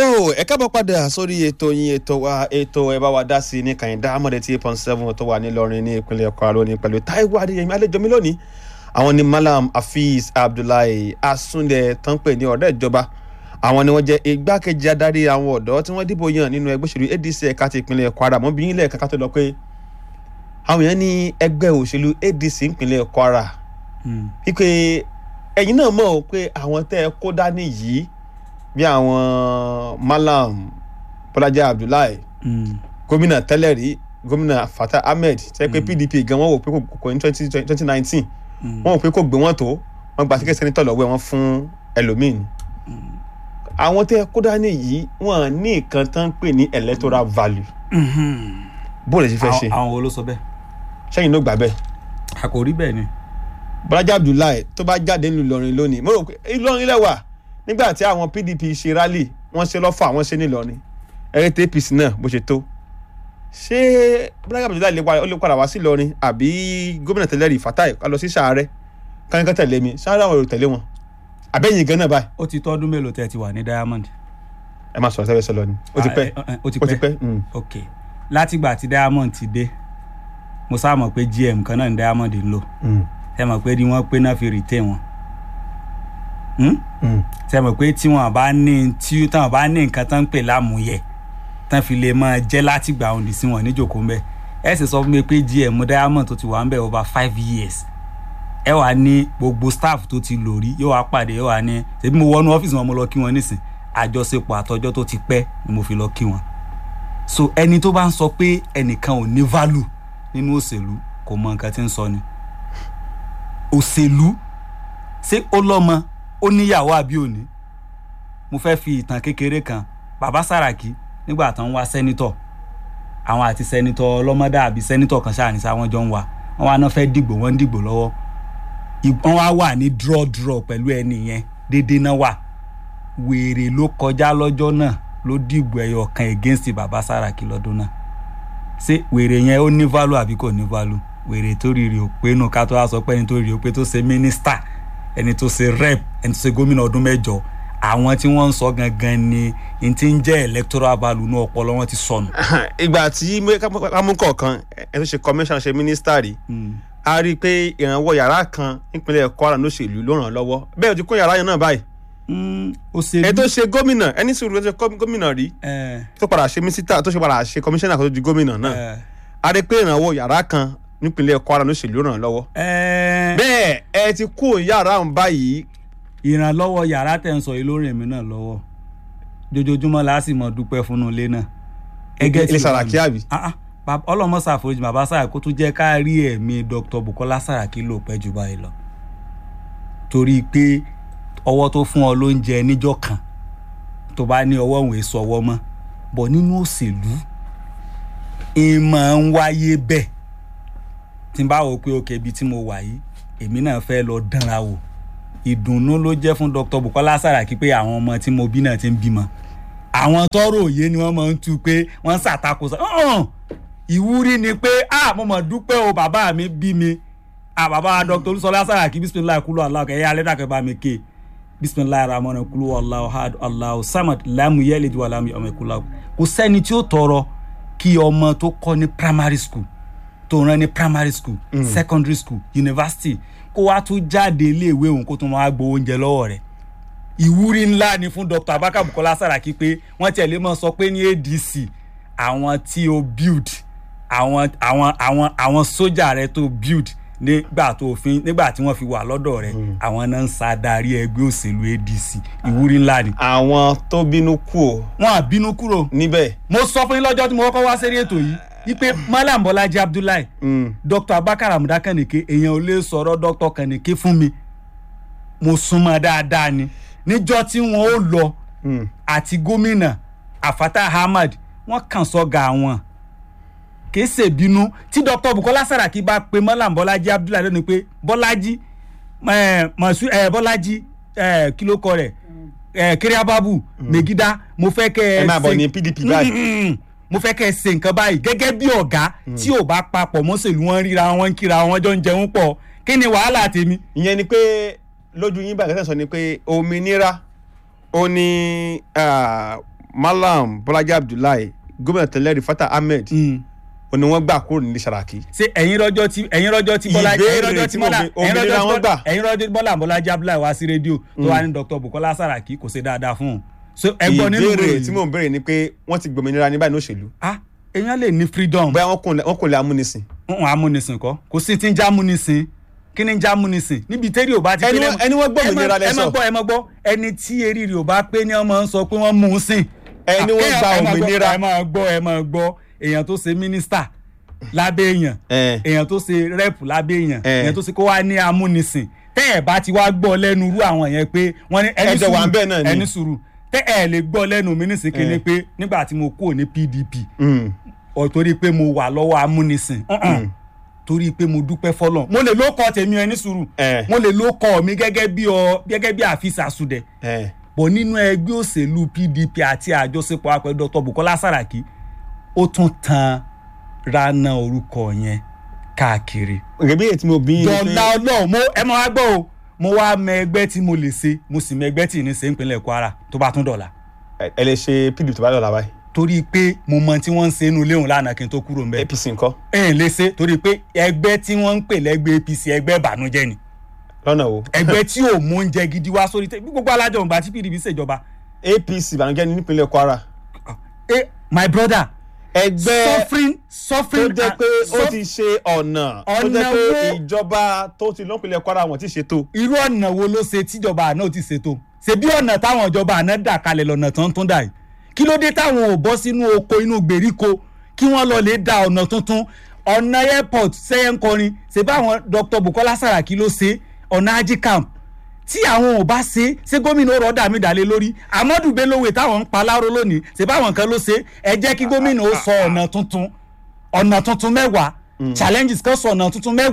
tó ẹ kábọ̀ padà sórí ètò yín ètò wa ètò ẹ bá wa dá sí ní kàyíndá amọ̀dé tí eight point seven tó wà nílọrin ní ìpínlẹ̀ Kwara lónìí pẹ̀lú Táíwò Adéyẹmí àlejò mi lónìí àwọn ni Malam Hafiz Abdullahi Asunde tán pè ní ọ̀rẹ́ ìjọba àwọn ni wọ́n jẹ́ igbákejì adarí àwọn ọ̀dọ́ tí wọ́n dìbò yàn nínú ẹgbẹ́ òṣèlú ADC ẹ̀ka ti ìpínlẹ̀ Kwara mọ́ bí yín lẹ́ẹ̀ka ká tó lọ pé àwọn èèyàn ní ẹgbẹ́ òṣèlú ADC ìpínlẹ̀ Kwara wípé ẹ̀yin náà mọ̀ pé àwọn tẹ́ ẹ kó dání yìí bí àwọn Malam Bọ́lájí Abdullahi gómìnà tẹ́lẹ̀ rí gómìnà Fatah Ahmed tẹ́ pé PDP gan wọ́n wò pé kò ní twenty nineteen wọ́n wò pé kò gbé wọn tó wọ́n gba tíkẹ́tì sẹ́nitọ̀ lọ́wọ́ wọn fún ẹlòmíín àwọn tẹ́ ẹ kó dání yìí wọ́n ní nǹkan tán ń pè ní electoral value bó lè ṣe fẹ́ ṣe àwọn wo ló sọ bẹ́ẹ̀. sẹ́yìn ló gbà bẹ́ẹ̀ àkòrí bẹ́ẹ̀ ni. Bọ́lájí Abdullahi tó bá jáde nílùú Ìlọrin lónìí mo rò pé Ìlọrin lẹ́wà nígbà tí àwọn PDP ṣe rally wọ́n ṣe lọ́fà wọ́n ṣe nílọrin ẹ̀rẹ́tẹ̀ APC náà bó ṣe tó ṣé Bọ́lájí Abdullahi ó lè padà wá sí Ìlọrin àbí gómìnà tẹ́lẹ̀ rí Fatai ká lọ sí sàárẹ̀ kánikán tẹ̀lé mi sàárẹ̀ àwọn èrò tẹ̀lé wọn àbẹ́yìn gan náà báyìí. ó ti tọ́dún mélòó tẹ́ ẹ ti wà ní Diamond. ẹ máa sọ̀rọ̀ sẹ́wẹ́sẹ́ lọ ni ó ti pẹ́ ó ti ó ti pẹ́ pẹ́ mm. ok látìgbà tí Diamond ti dé mo sá mọ̀ pé GM kan náà ní Diamond ń lò Mm. ẹ mọ̀ pé ni wọ́n pé náà fi retain wọn. Hmm? Mm. ṣe mọ̀ pé tí wọ́n bá ní tí táwọn bá ní nǹkan tán ń pè lámúyẹ tán fi lè máa jẹ́ látìgbà òǹdí sí wọn níjòkó ń bẹ̀ ẹ sì sọ fún mi pé GM Diamond tó ti wà ń bẹ̀ over five years ẹ wà ní gbogbo staff tó ti lò rí yóò wá pàdé yóò wá ní ṣèbí mo wọnú ọ́fíìsì wọn mo lọ kí wọn nísìn àjọṣepọ̀ àtọjọ́ tó ti pẹ́ ni mo fi lọ kí wọn so ẹni tó bá ń sọ pé ẹnìkan ò ní value nínú òṣèlú kò mọ nǹkan tí ń sọ ni òṣèlú ṣé ó lọ́mọ ó níyàwó àbí òní mo fẹ́ fi ìtàn kékeré kan bàbá Sàràkí nígbà tó ń wá sẹ́nitọ̀ àwọn àti sẹ́nitọ̀ ọlọ́mọdé àbí sẹ́nitọ̀ kan ṣáà ní sá wọ́n jọ ń wá wọ́n wá náà fẹ́ dìgbò wọ́n ń dìgbò lọ́wọ́ Ì- wọ́n wá wà ní draw draw pẹ̀lú ẹni yẹn déédéé náà wà wèrè ló kọjá lọ́jọ́ náà ló dìgbò ẹyọ kan against bàbá Sàràkí lọ́dún náà ṣé wèrè yẹn ó ní value àbí kò ní value wèrè tó rírì ò pé nù ká tó wá sọ pé ẹni tó rírì ò pé tó ṣe mínísítà ẹni tó ṣe rep ẹni tó ṣe gómìnà ọdún mẹ́jọ àwọn tí wọ́n ń sọ gangan ni n ti ń jẹ́ electoral value ní ọpọlọ wọn ti sọnù. ìgbà tí kámúkọ̀ọ̀kan ẹ tó ṣe commission ṣe mínísítà rí a rí i pé ìrànwọ́ yàrá kan nípínlẹ̀ Kwara lóṣèlú ló ràn án lọ́wọ́ bẹ́ẹ̀ o ti kún yàrá yẹn náà báyìí òṣèlú ẹ tó ṣe gómìnà ẹni sùúrù tó ṣe kọ́- gómìnà rí ẹ tó padà ṣe mínísítà tó ṣe padà ṣe kọmíṣánná kan tó di gómìnà náà ẹ a rí i pé ìrànwọ́ yàrá kan nípínlẹ̀ Kwara lóṣèlú ló ràn án lọ́wọ́ ẹ bẹ́ẹ̀ ẹ ti kú yàrá ọ̀hún báyìí ìrànlọ́wọ́ yàrá tẹ̀ ń sọ yìí lórí èmi náà lọ́wọ́ jojoojúmọ́ la sì mọ̀ dúpẹ́ fúnnu ilé náà. Ẹgẹ́ ilé tí Sàràkí àbí Ah, ah, bab- ọlọ́mọ ṣàforíjì bàbá Sàràkí kó tún jẹ́ ká rí ẹ̀mí Dr. Bukola Sàràkí lò pẹ́ jù báyìí lọ torí pé ọwọ́ tó fún ọ lóúnjẹ níjọ́ kan tó bá ní ọwọ́ òun èso ọwọ́ mọ́ bọ̀ nínú òṣèlú ẹ máa ń wáyé bẹ́ẹ̀ tí n bá wò pé òkè ibi tí mo wà yìí èmi náà fẹ́ lọ dánra wò ìdùnnú ló jẹ́ fún Dr. Bukola Sàràkí pé àwọn ọmọ tí mo bí náà ti ń bímọ àwọn tọrọ òye ni wọ́n máa ń tu pé wọ́n ń ṣàtakò sọ ọ̀hún ìwúrí ni pé a mo mọ̀ dúpẹ́ o bàbá mi bí mi a bàbá Dr. Olúṣọlá Sàràkí bisimilayi kúlú aláwọ kẹyẹ alẹ́ dàkẹ́ bá mi ké bisimilayi ramọ́nà kúlú aláwọ hadu aláwọ samad lámù yẹ́lẹ̀ ju alámù ọmọ ìkúlá kò sẹ́ni tí ó tọrọ kí ọmọ tó kọ́ ní primary school tó rán ní primary school secondary school university kó wá tún jáde iléèwé òun kó tún máa gbowó oúnjẹ lọ́wọ́ rẹ̀ ìwúrí ńlá ni fún Dr. Abaka Bukola Saraki pé wọ́n tiẹ̀ lè mọ̀ sọ pé ní ADC àwọn tí o build àwọn àwọn àwọn àwọn sójà rẹ tó build nígbà tó fi nígbà tí wọ́n fi wà lọ́dọ̀ rẹ̀ àwọn náà ń ṣàdarí ẹgbẹ́ òṣèlú ADC ìwúrí ńlá ni. àwọn tó bínú kú o wọ́n á bínú kúrò níbẹ̀ mo sọ fún yín lọ́jọ́ tí mo kọ́kọ́ wá sérí ètò yìí wípé Malam Bọ́lájí Abdullahi Mm. Dr. Abubakar Amuda Kànìké èèyàn ò lè sọ̀rọ̀ Dr. Kànìké fún mi mo súnmọ́ dáadáa ni níjọ́ tí wọ́n ó lọ Mm. àti gómìnà Afata Ahmad wọ́n kàn sọ́gà wọn kìí ṣèbínú tí Dr. Bukola Saraki bá pe Malam Bọ́lájí Abdullahi lónìí pé Bọ́lájí eh, Mọ̀sú eh, Bọ́lájí eh, kí ló kọ rẹ̀ eh, Kiriababu Megida mo fẹ́ kẹ́ ẹ ẹ máa bọ̀ ṣe- ní PDP báyìí Mm, mo fẹ́ kẹ́ ẹ ṣe nǹkan báyìí gẹ́gẹ́ bí ọ̀gá tí ò bá papọ̀ mọ́sẹ̀lú wọn ríra wọn ń kíra wọn jọ ń jẹun pọ̀ kí ni wàhálà tèmi. ìyẹn ni pé lójú yín báyìí kẹ́sàn-án sọ ni pé òmìnira ó ní ah, malam bọ́lájí abdullahi gómìnà tẹ́lẹ̀ rifata ahmed ó ní wọ́n gbà kúrò nílé Sàràkí. ṣé ẹ̀yin rọ́jọ́ tí ẹ̀yin rọ́jọ́ tí bọ́lá Ìbéèrè ẹ̀yin rọ́jọ́ tí tí bọ́lá mo bi- ẹ̀yin òmìnira rọ́jọ́ wọn tí gbà. bọ́lá ẹ̀yin rọ́jọ́ tí bọ́lá bọ́lájí abdullahi wá sí rédíò tó wà ní dr bukola saraki kò ṣe dáadáa fún un so ẹgbọ́n nínú ìwé ìbéèrè tí yìí mò ń béèrè ni pé wọ́n ti gbòmìnira ní báyìí ní òṣèlú ah èèyàn lè ní freedom bóyá wọ́n kò lè- wọ́n kò lè amúnisìn. ń amúnisìn kọ́ kò sí ti ń já amúnisìn kí ni ń já amúnisìn níbi tẹ́rì ò bá ti Ẹni pé wọ́n- ẹni wọ́n gbòmìnira ẹ má lẹ́sọ̀. gbọ́ ẹ má gbọ́ ẹni tí eré rẹ̀ ò bá pé ni ọmọ ń sọ pé wọ́n mú un sìn Ẹni wọ́n Ah, gba ẹ má gbọ́, òmìnira. ẹ má gbọ́ ẹ má gbọ́ èèyàn tó ṣe mínísítà lábẹ́ èèyàn Eh. èèyàn tó ṣe rẹ́pù lábẹ́ èèyàn Eh. èèyàn tó ṣe kó wá ní amúnisìn tẹ́ ẹ̀ bá ti wá gbọ́ lẹ́nu irú àwọn yẹn pé wọ́n ní ẹni Ẹjọ́ wà ń bẹ̀ náà sùúrù ni. ẹni sùúrù tẹ́ ẹ̀ lè gbọ́ lẹ́nu mi nísìn kí ni Eh. pé nígbà tí mo kúrò ní PDP Mm. ọ̀ torí pé mo wà lọ́wọ́ amúnisìn Uh-uh. torí pé mo dúpẹ́ fọlọ́ mo lè ló kọ́ tèmi ẹni sùúrù Eh. mo lè ló kọ́ mi gẹ́gẹ́ bí ọ gẹ́gẹ́ bí àfisà sùdẹ̀ Eh. bọ̀ nínú ẹgbẹ́ òṣèlú PDP àti àjọṣepọ̀ apẹ̀ Dr. Bukola Saraki ó tún tan rana orúkọ yẹn káàkiri. gẹ́gẹ́ bí èyí tí mo bí yín ni pé- dọ̀là ọlọ́run mo ẹ máa wá gbọ́ o mo wá mọ ẹgbẹ́ tí mo lè ṣe mo sì mọ ẹgbẹ́ tí ì ní ṣe ìpínlẹ̀ Kwara tó bá tún dọ̀là ẹ ẹ lè ṣe pdp tó bá dọ̀la báyìí torí pé mo mọ tí wọ́n ń ṣe inú ilé òun lánàá kí n tó kúrò ń bẹ̀. apc ńkọ́ ẹ ǹ lè ṣe torí pé ẹgbẹ́ tí wọ́n ń pè lẹ́gbẹ́ APC ẹgbẹ́ ìbànújẹ́ ni lọ́nà wo ẹgbẹ́ tí ò mú oúnjẹ gidi wá sórí tẹ bí gbogbo alájọ òǹgbà tí PDP ṣèjọba apc ìbànújẹ́ ní nípínlẹ̀ kwara eh my brother ẹgbẹ́ suffering tó suffering jẹ́ and- pé ó suff- ti ṣe ọ̀nà tó Ọ̀nà jẹ́ pé wo? ìjọba tó ti lọ́pìnlẹ̀ kwara wọn ti ṣètò irú ọ̀nà wo ló ṣe tíjọba àná ò ti ṣètò ṣe bí ọ̀nà táwọn ìjọba àná dà kalẹ̀ lọ́nà tó ń tún dà yìí kí ló dé táwọn ò bọ́ sínú oko inú gbèríko kí wọ́n lọ lè da ọ̀nà tuntun ọ̀nà airport sẹ́yẹ́nkọrin ṣe báwọn Dr. Bukola Saraki ló ṣe ọ̀nà ají camp tí àwọn ò bá ṣe ṣé gómìnà ọ̀rọ̀ dà mí dàlé lórí Amadu Bellowe táwọn ń pa láró lónìí ṣe báwọn kan ló ṣe ẹ jẹ́ kí gómìnà ó sọ ọ̀nà tuntun ọ̀nà tuntun mẹ́wàá challenges kan sọ ọ̀nà tuntun mẹ́wàá